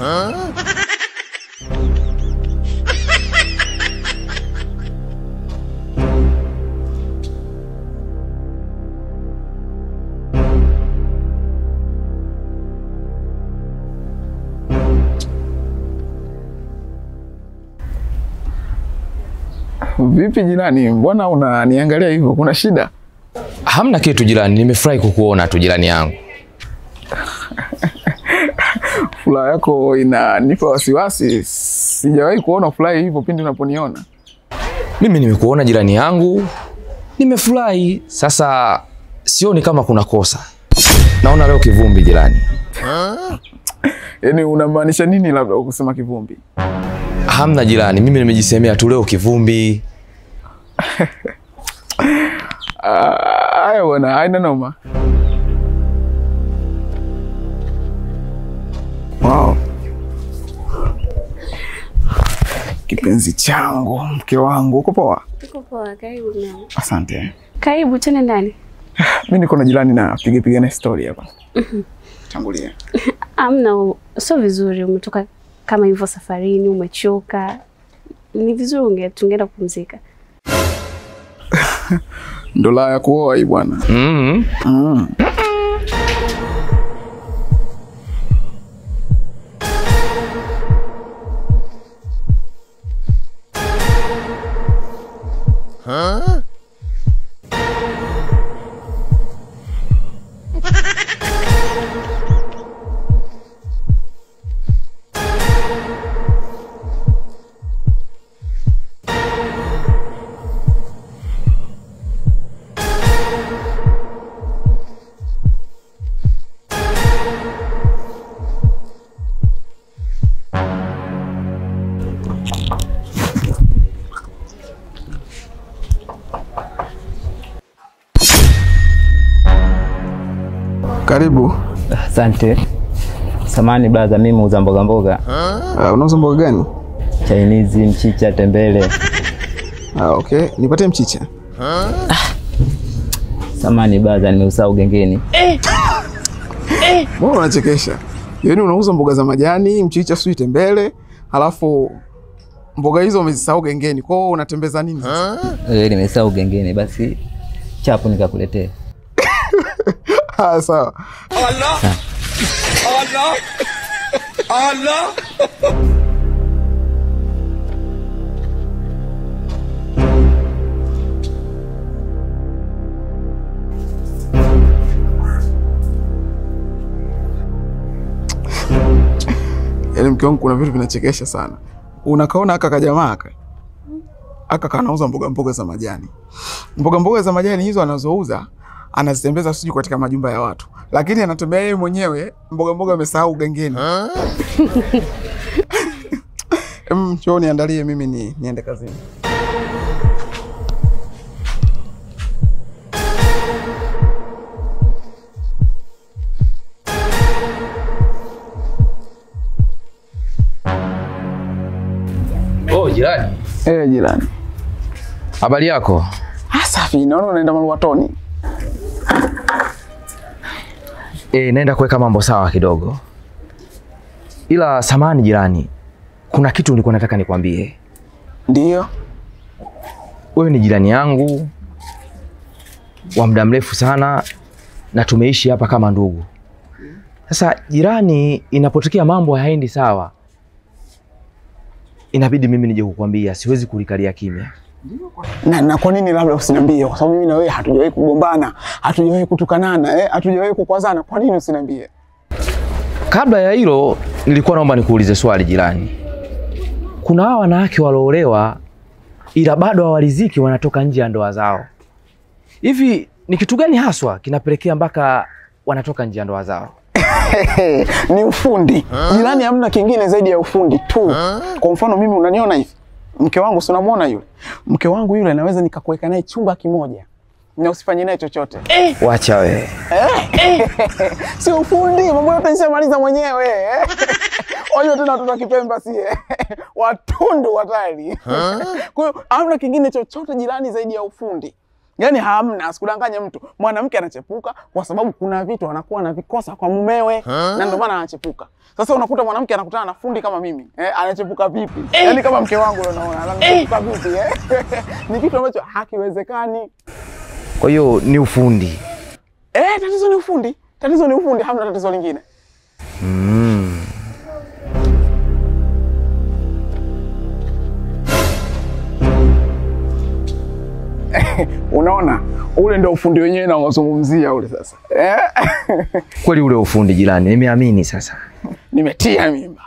Vipi jirani, mbona unaniangalia hivyo? Kuna shida? Hamna kitu jirani, nimefurahi kukuona tu jirani yangu. Furaha yako inanipa wasiwasi. Sijawahi kuona furaha hivyo pindi unaponiona. Mimi nimekuona jirani yangu, nimefurahi. Sasa sioni kama kuna kosa. Naona leo kivumbi jirani. Yaani unamaanisha nini labda kusema kivumbi? Hamna jirani, mimi nimejisemea tu leo kivumbi. Ah, Haya bwana, haina noma. Wow. Kipenzi changu, mke wangu, uko poa? Tuko poa, karibu mama. Asante. Karibu tena ndani. Mi niko na jirani na piga piga na story hapa. Tangulia. Amna, sio vizuri. Umetoka kama hivyo safarini, umechoka. Ni vizuri unge tungeenda kupumzika. Ndo la ya kuoa hii bwana. Mm. Mm. Karibu. Asante. Samani blaza, mimi muuza mboga mboga, Uh, unauza mboga gani? chainizi, mchicha, tembele. Ah, okay. Nipatie mchicha. Samani blaza, nimeusahau gengeni. Mbona unachekesha? Yaani unauza mboga za majani, mchicha, sijui tembele, halafu mboga hizo umezisahau gengeni. Kwa hiyo unatembeza nini sasa? Eh, nimesahau gengeni, basi chapu nikakuletea. Ah, sawa. Yaani mke wangu kuna vitu vinachekesha sana. Unakaona aka kajamaa aka aka kanauza mboga mboga za majani. Mboga mboga za majani hizo anazouza anazitembeza sijui katika majumba ya watu, lakini anatembea yeye mwenyewe mboga mboga amesahau gengeni. Em, njoo niandalie mimi ni, niende kazini. Oh, jirani. Eh, jirani. Habari yako? Ah, safi. Naona unaenda maluatoni. E, naenda kuweka mambo sawa kidogo. Ila samani jirani, kuna kitu nilikuwa nataka nikwambie. Ndio. Wewe ni jirani yangu wa muda mrefu sana na tumeishi hapa kama ndugu. Sasa jirani, inapotokea mambo hayaendi sawa, inabidi mimi nije kukwambia, siwezi kulikalia kimya. Na, na kwa nini labda usiniambie? Kwa sababu mimi na wewe hatujawahi kugombana, hatujawahi kutukanana, eh, hatujawahi kukwazana. Kwa nini usiniambie? Kabla ya hilo, nilikuwa naomba nikuulize swali jirani. Kuna hawa wanawake walioolewa ila bado hawaliziki, wanatoka nje ya ndoa zao. Hivi ni kitu gani haswa kinapelekea mpaka wanatoka nje ya ndoa zao? ni ufundi. Jirani, hamna kingine zaidi ya ufundi tu. Kwa mfano mimi unaniona hivi, mke wangu si unamwona yule, mke wangu yule naweza nikakuweka naye chumba kimoja na usifanye naye chochote. Wacha we. Sio ufundi, mambo yote nishamaliza mwenyewe. Wajua tena watoto wa Kipemba sie watundu watali. Kwa hiyo hamna kingine chochote jirani zaidi ya ufundi. Yaani hamna, asikudanganye mtu. Mwanamke anachepuka kwa sababu kuna vitu anakuwa anavikosa kwa mumewe na ndio maana anachepuka. Sasa unakuta mwanamke anakutana na fundi kama mimi, eh, anachepuka vipi? Yaani kama mke wangu ndio unaona, anachepuka vipi eh? Ni kitu ambacho hakiwezekani. Kwa hiyo ni ufundi. Eh, tatizo ni ufundi. Tatizo ni ufundi, hamna tatizo lingine. Unaona, ule ndio ufundi wenyewe naozungumzia ule sasa. Eh? Kweli ule ufundi jirani, nimeamini sasa. Nimetia mimba.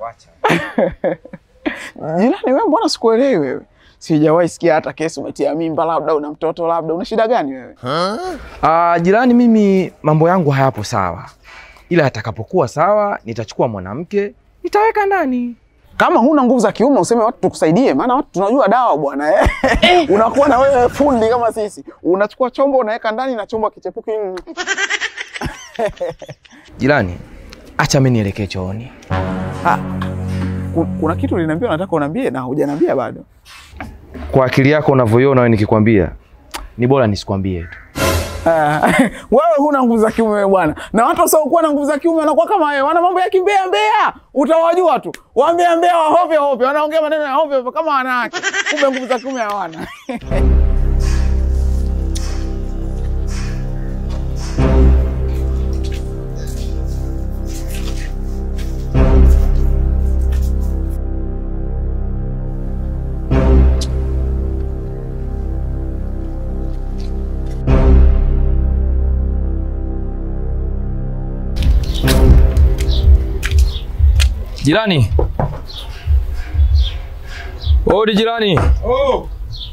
Jirani wewe, mbona sikuelewi wewe? Sijawahi sikia hata kesi umetia mimba, labda una mtoto, labda una shida gani wewe? Ah, jirani, mimi mambo yangu hayapo sawa, ila atakapokuwa sawa nitachukua mwanamke nitaweka ndani. Kama huna nguvu za kiume useme watu tukusaidie, maana watu tunajua dawa bwana eh. Unakuwa na wewe fundi kama sisi, unachukua chombo unaweka ndani na chombo kichepuki. Jirani, acha mimi nielekee chooni. Ku- Kuna kitu uliniambia unataka uniambie na hujaniambia bado. Kwa akili yako unavyoiona wewe, nikikwambia ni bora nisikwambie tu. Ah, wewe huna nguvu za kiume wewe bwana, na watu wasiokuwa na nguvu za kiume wanakuwa kama wewe, wana mambo ya kimbea mbea, utawajua tu waambia mbea wa hovyo hovyo, wanaongea maneno ya hovyo hovyo kama wanawake, kumbe nguvu za kiume hawana. Jirani, odi jirani. Oh.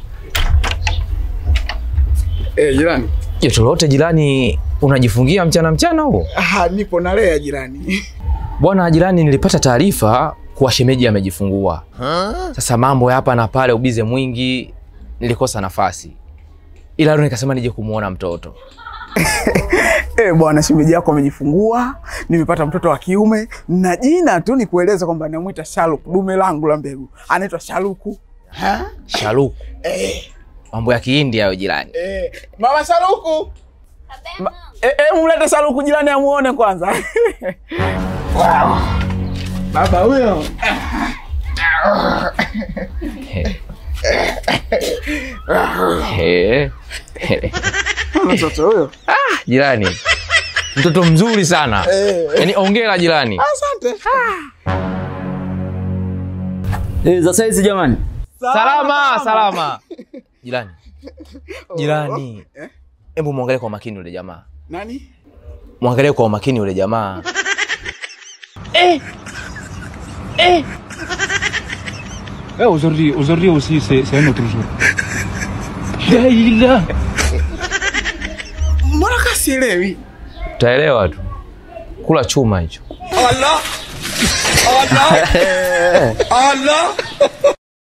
Eh, jirani. Joto lote jirani, unajifungia mchana mchana huo? Ah, nipo nalea jirani. Bwana jirani, nilipata taarifa kuwa shemeji amejifungua. Sasa mambo ya hapa na pale, ubize mwingi, nilikosa nafasi, ila leo nikasema nije kumuona mtoto. Eh, bwana shemeji yako amejifungua, nimepata mtoto wa kiume na jina tu ni kueleza kwamba namwita Shaluku, dume langu la mbegu. Anaitwa Shaluku. Ha? Shaluku, Eh, mambo ya Kihindi hayo jirani. eh, Mama Shaluku. Ma, eh, eh, mlete Shaluku jirani amuone kwanza. wow. Baba huyo. He. Mtoto huyo. Jirani, mtoto mzuri sana Eh. yaani, ongera jirani. Asante. Eh, za saizi jamani. Salama, salama. Jirani, jirani, hebu mwangalie kwa makini yule jamaa, Nani? mwangalie kwa umakini yule jamaa. Eh, aujourd'hui, aujourd'hui aussi, c'est c'est un autre jour. La ilaha. Mbona kasielewi? Utaelewa tu, kula chuma hicho. Allah. Allah. Allah.